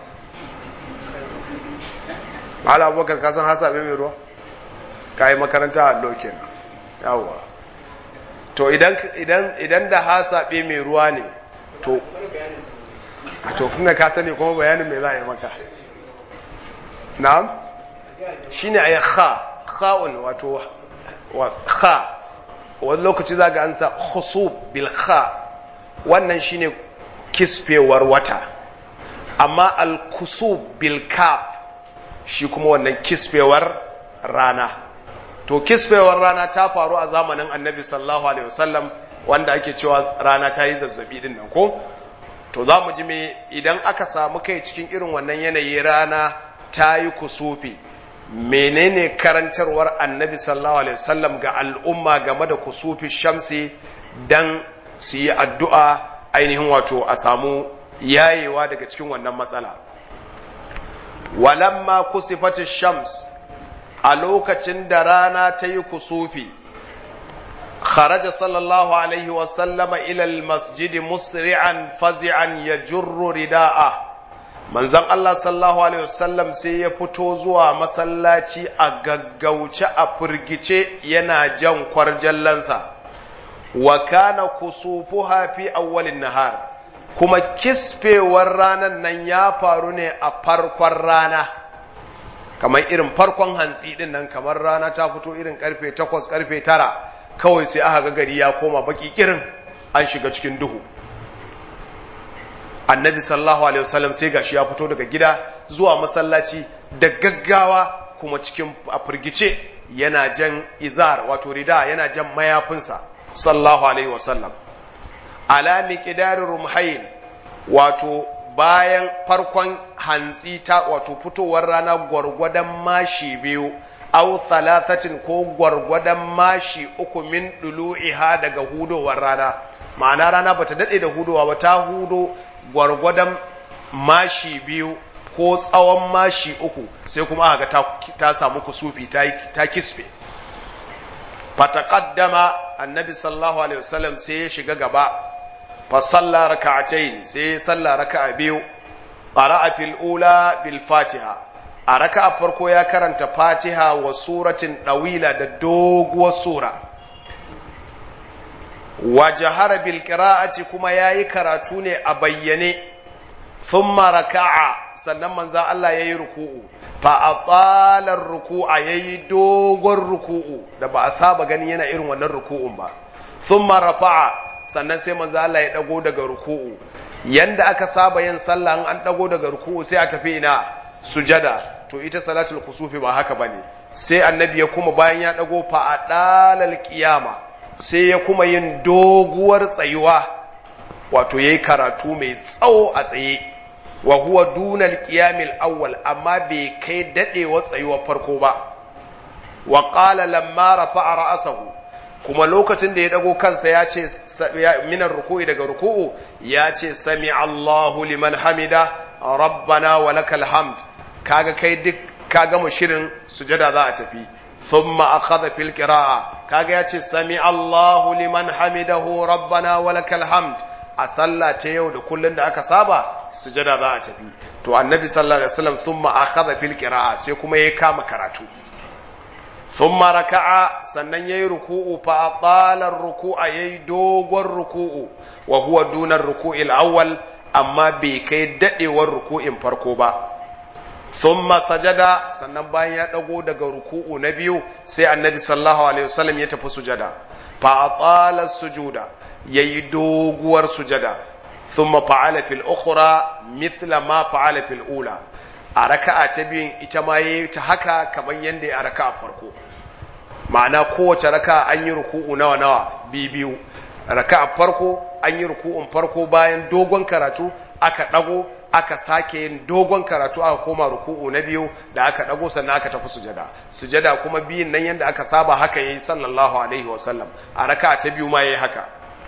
malam abubakar ka san hasabe mai ruwa ka yi makaranta a allo kenan yawwa to idan idan idan da hasabe mai ruwa ne to to kuma ka sani kuma bayanin me za a yi maka na'am shine ayi kha kha'un wato wa kha wani lokaci za ga an sa khusub bil kha wannan shine kisfewar wata amma al kusub bil kaf shi kuma wannan kisfewar rana to kisfewar rana ta faru a zamanin annabi sallallahu alaihi wasallam wanda ake cewa rana ta yi zazzabi din nan ko to za mu ji me idan aka samu kai cikin irin wannan yanayi rana ta yi kusufi menene karantarwar annabi sallallahu alaihi wasallam ga al'umma game da kusufi shamsi dan su yi addu'a ainihin wato a samu yayewa daga cikin wannan matsala walamma kusifati shams a lokacin da rana ta yi kusufi kharaja sallallahu alaihi wasallama ilal masjidi musri'an fazi'an ya jurru rida'a manzon Allah sallallahu alaihi wasallam sai ya fito zuwa masallaci a gaggauce a firgice yana jan kwarjallansa wa kana kusufuha fi awwalin nahar kuma kisfewar ranan nan ya faru ne a farkon rana kamar irin farkon hantsi din nan kamar rana ta fito irin karfe 8 karfe 9 kawai sai aka ga gari ya koma baki kirin an shiga cikin duhu annabi sallallahu alaihi wasallam sai gashi ya fito daga gida zuwa masallaci da gaggawa kuma cikin a firgice yana jan izar wato rida yana jan mayafinsa sallallahu alaihi wasallam ala miqdar rumhayn wato bayan farkon hantsi ta wato fitowar rana gwargwadon mashi biyu au thalathatin ko gwargwadon mashi uku min dulu'iha daga hudowar rana ma'ana rana bata dade da hudowa ba ta hudo gwargwadon mashi biyu ko tsawon mashi uku sai kuma aka ta, ta samu kusufi ta, ta kisfe fataqaddama annabi sallallahu alaihi wasallam sai ya shiga gaba fa salla raka'atayn sai ya salla raka'a biyu qara'a fil ula bil fatiha a raka'a farko ya karanta fatiha wa suratin dawila da doguwar sura wa jahara bil qira'ati kuma yayi karatu ne a bayyane thumma raka'a sannan manzon Allah yayi ruku'u fa atala ruku'a yayi dogon ruku'u da ba a saba gani yana irin wannan ruku'un ba thumma rafa'a sannan sai manzon Allah ya dago daga ruku'u yanda aka saba yin sallah an dago daga ruku'u sai a tafi ina sujada to ita salatul kusufi ba haka bane sai annabi ya kuma bayan ya dago fa adalal qiyama sai ya kuma yin doguwar tsayuwa wato yayi karatu mai tsawo a tsaye wa huwa dunal qiyamil awwal amma bai kai dadewa tsayuwar farko ba wa qala lamma rafa'a ra'sahu kuma lokacin da ya dago kansa ya ce minar ruku'i daga ruku'u ya ce sami Allahu liman hamida rabbana wa lakal hamd kaga kai duk ka gama shirin sujada za a tafi thumma akhadha fil qira'a kaga ya ce sami Allahu liman hamidahu rabbana wa lakal hamd a sallah ta yau da kullun da aka saba sujada za a tafi to annabi sallallahu alaihi wasallam thumma akhadha fil qira'a sai kuma ya kama karatu thumma raka'a sannan yayi ruku'u fa atala ar-ruku'a yayi dogon ruku'u wa huwa duna ar-ruku'i al-awwal amma bai kai dadewar ruku'in farko ba thumma sajada sannan bayan ya dago daga ruku'u na biyu sai annabi sallallahu alaihi wasallam ya tafi sujada fa atala sujuda yayi doguwar sujada thumma fa'ala fil ukhra mithla ma fa'ala fil ula a raka'a ta biyun ita ma yayi ta haka kamar yanda ya raka'a farko ma'ana kowace raka'a an yi ruku'u nawa nawa bi biyu raka'a farko an yi ruku'un farko bayan dogon karatu aka dago aka sake yin dogon karatu aka koma ruku'u na biyu da aka dago sannan aka tafi sujada sujada kuma biyun nan yanda aka saba haka yayi sallallahu alaihi wasallam a raka'a ta biyu ma yayi haka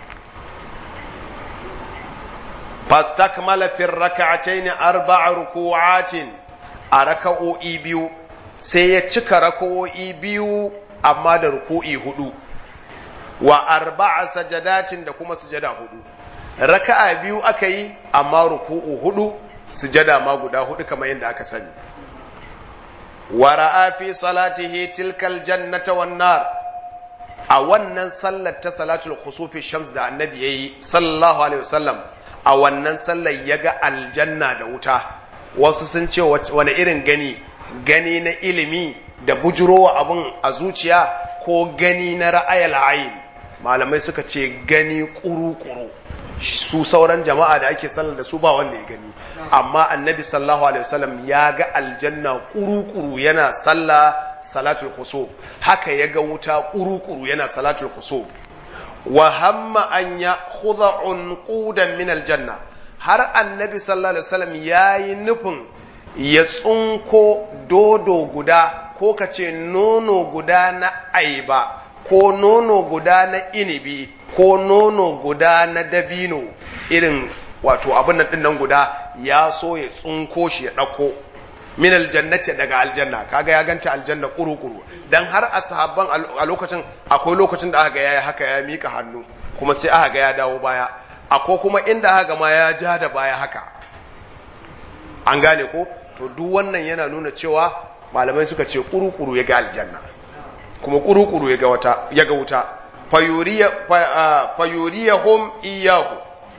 fastakmala fi raka'atayn arba'a ruku'atin a raka'o'i biyu sai ya cika raka'o'i biyu amma da ruku'i hudu wa arba'a sajadatin da kuma sujada hudu raka'a biyu aka yi amma ruku'u hudu sujada ma guda hudu kamar yadda aka sani wa ra'a fi salatihi tilkal jannata wan nar a wannan sallar ta salatul khusufi shams da annabi yayi sallallahu alaihi wasallam a wannan sallar yaga aljanna da wuta wasu sun ce wani irin gani gani na ilimi da bujurowa abun a zuciya ko gani na ra'ayal ayin malamai suka ce gani kuru-kuru su sauran jama'a da ake sallar da su ba wanda ya gani amma annabi sallallahu alaihi wasallam ya ga aljanna kuru-kuru yana sallah salatul kusuf haka ya ga wuta kuru-kuru yana salatul kusuf wa hamma an ya khudha unqudan min aljanna har annabi sallallahu alaihi wasallam yayi nufin ya tsunko dodo guda ko kace nono guda na aiba ko nono guda na inibi ko nono guda na dabino irin wato abin nan dinnan guda ya so ya tsunko shi ya ɗauko min aljannati daga aljanna kaga ya ganta aljanna kuru-kuru dan har ashabban a lokacin akwai lokacin da aka ga yayi haka ya mika hannu kuma sai aka ga ya dawo baya akwai kuma inda aka ga ma ya ja da baya haka an gane ko to duk wannan yana nuna cewa malamai suka ce kuru-kuru ya ga aljanna kuma kuru-kuru ya ga wata ya ga wuta fayuriyahum iyahu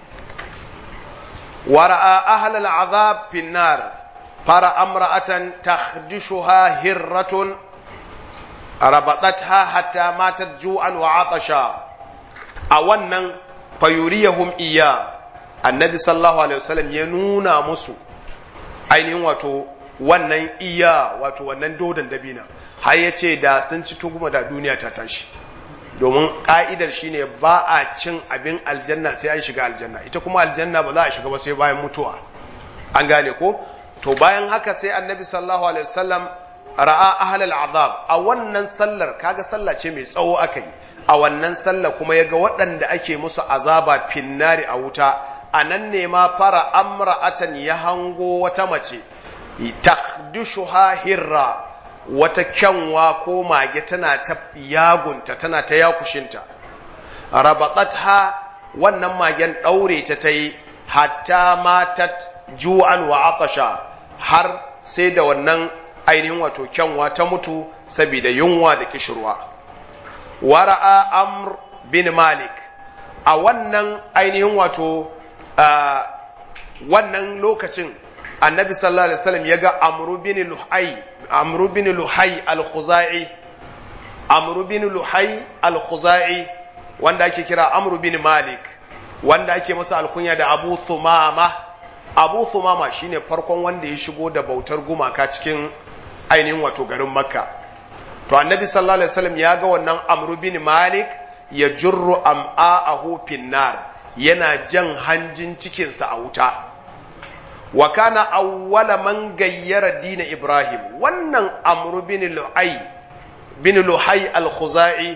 ورأى أهل العذاب في النار فرأى امرأة تخدشها هرة ربطتها حتى ماتت جوعا وعطشا أولا فيريهم إياه النبي صلى الله عليه وسلم ينونا مسو ainihin wato wannan iya wato wannan dodon dabina har ya ce da sun ci tuguma da duniya ta tashi domin ƙa'idar shine ba a cin abin aljanna sai an shiga aljanna ita kuma aljanna ba za a shiga ba sai bayan mutuwa an gane ko to bayan haka sai annabi sallallahu alaihi wasallam ra'a ahlal azab a wannan sallar kaga sallah ce mai tsawo aka yi a wannan sallar kuma yaga waɗanda ake musu azaba finnari a wuta a nan ne ma fara amra'atan ya hango wata mace takdushuha hirra wata kyanwa ko mage tana ta yagunta tana ta yakushinta rabatatha wannan magen ɗaure ta ta yi hatta matat ju'an wa atasha har sai da wannan ainihin wato kyanwa ta mutu saboda yunwa da kishirwa wara'a amr bin malik a wannan ainihin wato wannan lokacin annabi sallallahu alaihi wasallam ya ga amru bin luhai amru bin luhai al-khuzai amru bin luhai al-khuzai wanda ake kira amru bin malik wanda ake masa alkunya da abu thumama abu thumama shine farkon wanda ya shigo da bautar gumaka cikin ainihin wato garin makka to annabi sallallahu alaihi wasallam ya ga wannan amru bin malik ya jurru am'a'ahu finnar yana jan hanjin cikinsa a wuta wa kana awwala man gayyara dina Ibrahim wannan Amr bin Lu'ay bin Luhay al-Khuzai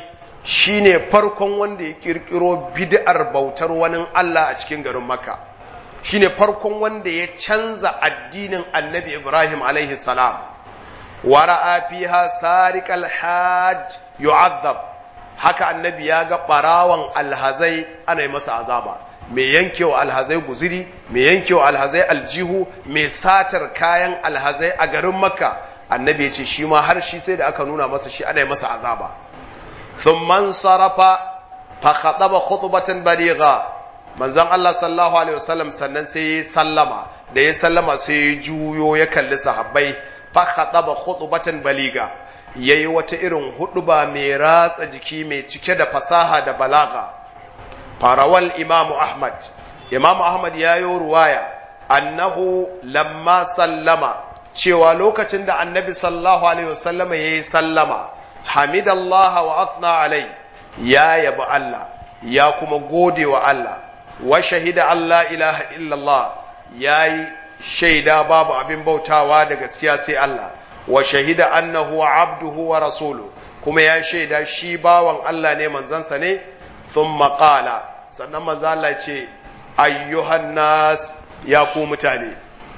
shine farkon wanda ya kirkiro bid'ar bautar wani Allah a cikin garin Makka shine farkon wanda ya canza addinin Annabi Ibrahim alaihi salam wara'a fiha sariqal hajj yu'azzab haka annabi ya ga barawan alhazai ana yi masa azaba mai yankewa alhazai guziri mai yankewa alhazai aljihu mai satar kayan alhazai a garin makka annabi ya ce shi ma har shi sai da aka nuna masa shi ana yi masa azaba thumman sarafa fa khataba khutbatan baligha manzon Allah sallallahu alaihi wasallam sannan sai ya sallama da ya sallama sai ya juyo ya kalli sahabbai fa khataba khutbatan baliga yayi wata irin huduba mai ratsa jiki mai cike da fasaha da balaga farawal imamu ahmad imamu ahmad ya yi ruwaya annahu lamma sallama cewa lokacin da annabi sallallahu alaihi wasallama ya yi sallama hamidallah wa athna alai ya yabi Allah ya kuma gode wa Allah wa shahida Allah ilaha illallah ya yi shaida babu abin bautawa da gaskiya sai Allah wa shahida annahu abduhu wa rasulu kuma ya shaida shi bawan Allah ne manzansa ne thumma qala sannan manzo Allah ce ayyuhan nas ya ku mutane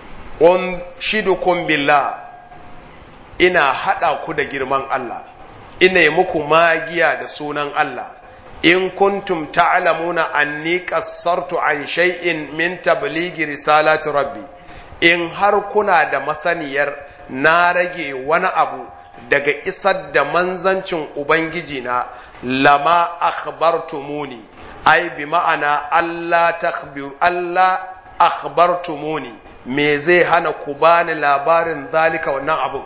un shidukum billah ina hada ku da girman Allah ina yi muku magiya da sunan Allah in kuntum ta'lamuna anni qassartu an shay'in min tablighi risalati rabbi in har kuna da masaniyar na rage wani abu daga isar da manzancin ubangiji na lama akhbartumuni ai bi ma'ana Allah takhbiru Allah akhbartumuni me zai hana ku bani labarin zalika wannan abu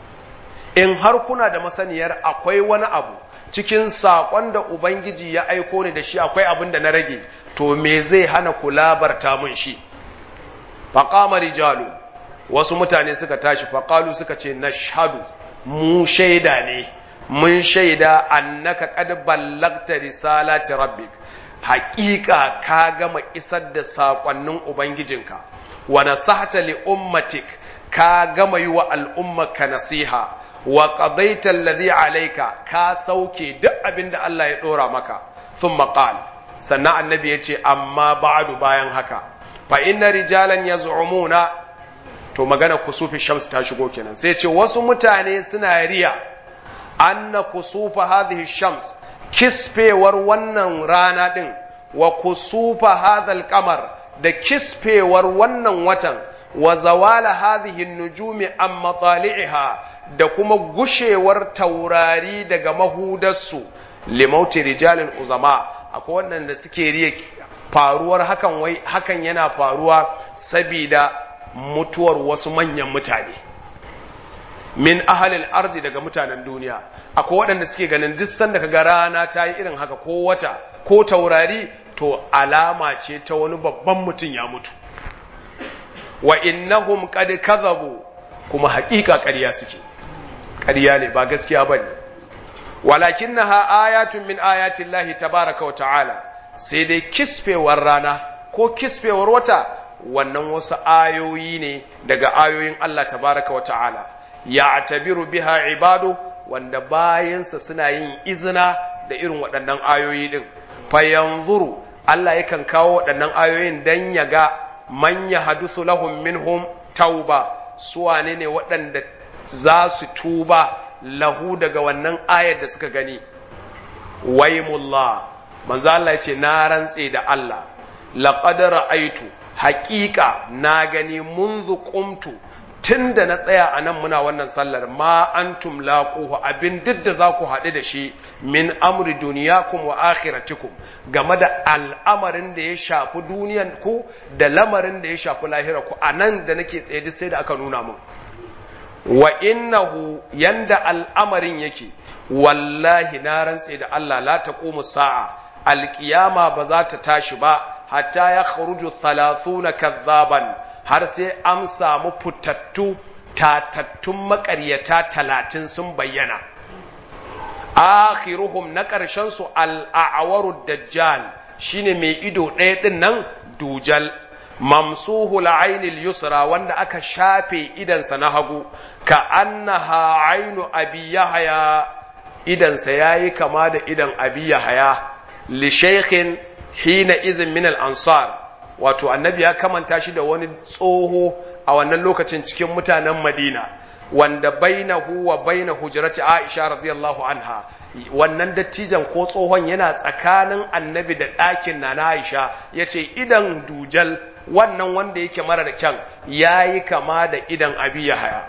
in har kuna da masaniyar akwai wani abu cikin saƙon da ubangiji ya aiko ni da shi akwai abin da na rage to me zai hana ku labarta mun shi faqama rijalu wasu mutane suka tashi faqalu suka ce nashhadu mu shaida ne mun shaida annaka qad ballagta risalati rabbik haƙiƙa ka gama isar da saƙonnin ubangijinka wa nasahta li ummatik ka gama yi wa al'ummaka nasiha wa qadaita alladhi alayka ka sauke duk abin da Allah ya dora maka thumma qala sannan annabi yace amma ba'du bayan haka fa inna rijalan yaz'umuna to magana kusufi shams ta shigo kenan sai ce wasu mutane suna riya anna kusufa hadhihi shams kisfewar wannan rana din wa kusufa hadhal qamar da kisfewar wannan watan wa zawala hadhihi nujumi an matali'iha da kuma gushewar taurari daga mahudarsu limauti rijalin uzama akwai waɗanda suke riya faruwar hakan wai hakan yana faruwa sabida mutuwar wasu manyan mutane min ahalil ardi daga mutanen duniya akwai waɗanda suke ganin duk sanda kaga rana ta yi irin haka ko wata ko taurari to alama ce ta wani babban mutum ya mutu wa innahum qad kadhabu kuma haƙiƙa ƙarya suke ƙarya ne ba gaskiya bane walakinnaha ayatun min ayatin lahi tabaraka wa ta'ala sai dai kisfewar rana ko kisfewar wata wannan wasu ayoyi ne daga ayoyin Allah tabaraka wa ta'ala ya tabiru biha ibadu wanda bayansa suna yin izina da irin waɗannan ayoyi ɗin fayanzuru Allah yakan kawo waɗannan ayoyin dan ya ga man ya hadusu lahum minhum tauba su wane ne waɗanda za su tuba lahu daga wannan ayar da suka gani waimullah manzo Allah ya ce na rantse da Allah laqad ra'aitu haƙiƙa na gani munzu qumtu tunda na tsaya a nan muna wannan sallar ma antum laquhu abin duk da za ku haɗu da shi min amri duniyakum wa akhiratikum game da al'amarin da ya shafi duniyan ku da lamarin da ya shafi lahira ku a nan da nake tsaye duk sai da aka nuna mun wa innahu yanda al'amarin yake wallahi na rantse da Allah la taqumu sa'a alqiyama ba za ta tashi ba hatta ya kharuju 30 kazzaban har sai an samu fitattu tatattun maƙaryata talatin sun bayyana akhiruhum na ƙarshen su al'awaru dajjal shine mai ido ɗaya ɗin nan dujal mamsuhu la'ainil yusra wanda aka shafe idansa na hagu ka annaha ainu abi yahya idansa yayi kama da idan abi yahaya li shaykhin hina izin min al-ansar wato annabi ya kamanta shi da wani tsoho a wannan lokacin cikin mutanen Madina wanda bainahu wa baina hujrati Aisha radiyallahu anha wannan dattijan ko tsohon yana tsakanin annabi da ɗakin na Aisha yace idan dujal wannan wanda yake marar kyan yayi kama da idan abi haya.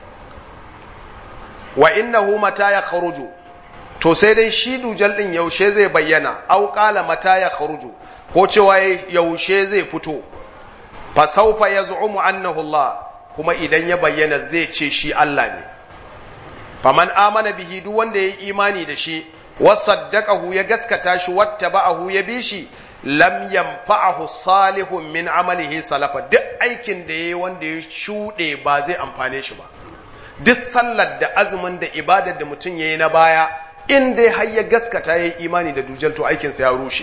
wa innahu mata ya kharuju to sai dai shi dujal din yaushe zai bayyana au qala mata ya kharuju ko cewa yaushe zai fito fa sawfa yaz'umu annahu Allah kuma idan ya bayyana zai ce shi Allah ne faman amana bihi duk wanda yayi imani da shi wasaddaqahu ya gaskata shi wattaba'ahu ya bi shi lam yanfa'ahu salihun min amalihi salafa duk aikin da yayi wanda ya shude ba zai amfane shi ba duk sallar da azumin da ibadar da mutum yayi na baya in dai har ya gaskata yayi imani da dujal to aikinsa ya rushe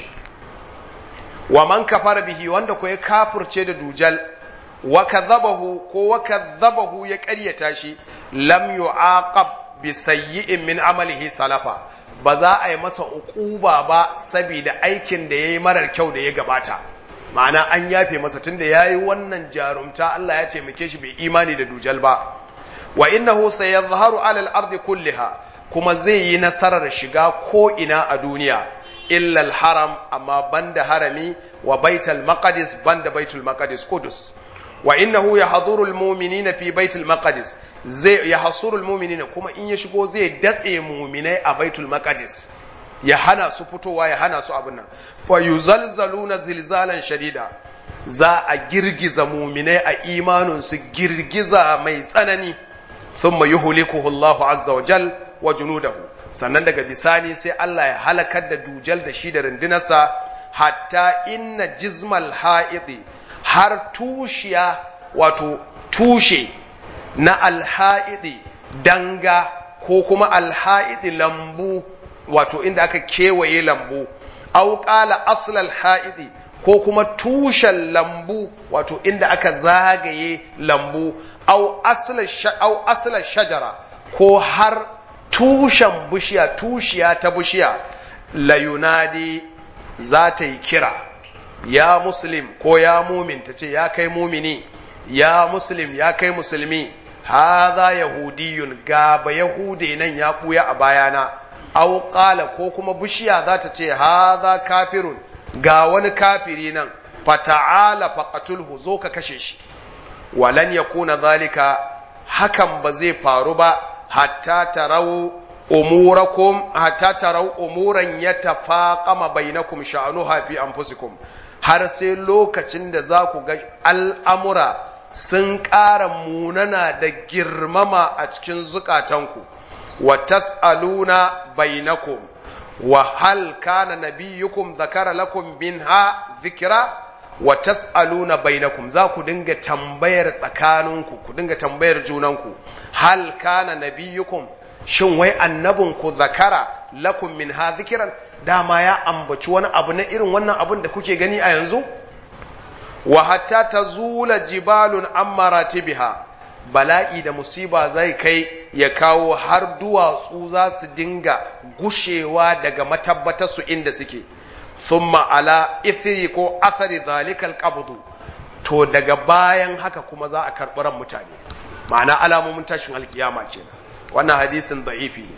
wa man kafara bihi wanda ko ya kafirce da dujal wa kadhabahu ko wa kadhabahu ya ƙaryata shi lam yu'aqab bi sayyi'in min amalihi salafa ba za a yi masa uquba ba saboda aikin da yayi marar kyau da ya gabata ma'ana an yafe masa tunda yayi wannan jarumta Allah ya taimake shi bai imani da dujal ba wa innahu sayadhharu 'ala al-ardi kulliha kuma zai yi nasarar shiga ko ina a duniya illa al-haram amma banda harami wa baitul maqdis banda baitul maqdis qudus wa innahu yahduru al-mu'minina fi baitul maqdis zai yahsuru al-mu'minina kuma in ya shigo zai datse mu'minai a baitul maqdis ya hana su fitowa ya hana su abin nan fa yuzalzaluna zilzalan shadida za a girgiza mu'minai a imanin su girgiza mai tsanani thumma yuhlikuhu Allahu azza wa jal wa junudahu sannan daga bisani sai Allah ya halakar da dujal da shi da rundunarsa hatta inna jizmal ha'idi har tushiya wato tushe na alha'idi danga ko kuma alha'idi lambu wato inda aka kewaye lambu au qala aslal ha'idi ko kuma tushen lambu wato inda aka zagaye lambu au asla shajara ko har tushen bishiya tushiya ta bishiya la yunadi za ta yi kira ya muslim ko ya mumin ta ce ya kai mumini ya muslim ya kai musulmi haza yahudiyun gaba yahude nan ya ɓuya a bayana au qala ko kuma bishiya za ta ce haza kafirun ga wani kafiri nan fata'ala faqatulhu zo ka kashe shi walan yakuna zalika hakan ba zai faru ba hatta tarau umurakum hatta tarau umuran yatafaqama bainakum sha'nuha fi anfusikum har sai lokacin da za ku ga al'amura sun ƙara munana da girmama a cikin zukatanku wa tas'aluna bainakum wa hal kana nabiyyukum zakara lakum minha dhikra wa tas'aluna bainakum za ku dinga tambayar tsakaninku ku dinga tambayar junanku hal kana nabiyyukum shin wai annabinku zakara lakum min ha zikiran dama ya ambaci wani abu na irin wannan abun da kuke gani a yanzu wa hatta tazula jibalun an maratibiha bala'i da musiba zai kai ya kawo har duwatsu za su dinga gushewa daga matabbatarsu inda suke thumma ala ithri ko athari zalikal qabdu to daga bayan haka kuma za a karɓi ran mutane ma'ana alamomin tashin alkiyama kenan wannan hadisin da'ifi ne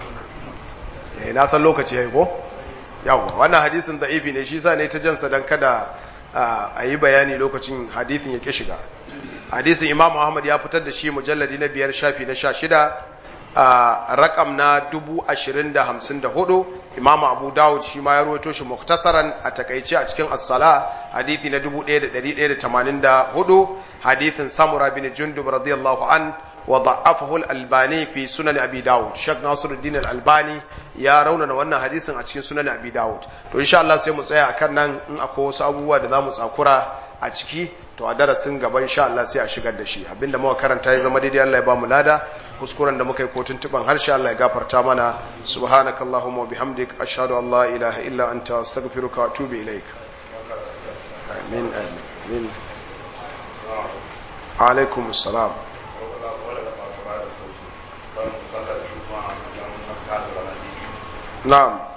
eh na san lokaci yayi ko yawa wannan hadisin da'ifi ne shi sa ne ta jansa dan kada a yi bayani lokacin hadisin ya ke shiga hadisin imam Ahmad ya fitar da shi mujalladi na biyar shafi na sha shida a rakam na dubu ashirin da hamsin da hudu imam abu dawud shi ma ya ruwaito shi muktasaran a takaice a cikin as-sala hadithi na dubu ɗaya da ɗari ɗaya da tamanin da hudu hadithin samura bin jundub radiyallahu an wa da'afahu al-albani fi sunan abi dawud shak nasiruddin al-albani ya raunana wannan hadisin a cikin sunan abi dawud to insha Allah sai mu tsaya akan nan in akwai wasu abubuwa da zamu tsakura a ciki to a darasin gaba insha Allah sai a shigar da shi abinda muka karanta ya zama daidai Allah ya ba mu lada kuskuren da muka yi ko tuntuban harshe Allah ya gafarta mana subhanakallahumma wa bihamdik ashhadu an la ilaha illa anta astaghfiruka wa atubu ilaik amin amin alaikum assalam sallar juma'a don haka da na'am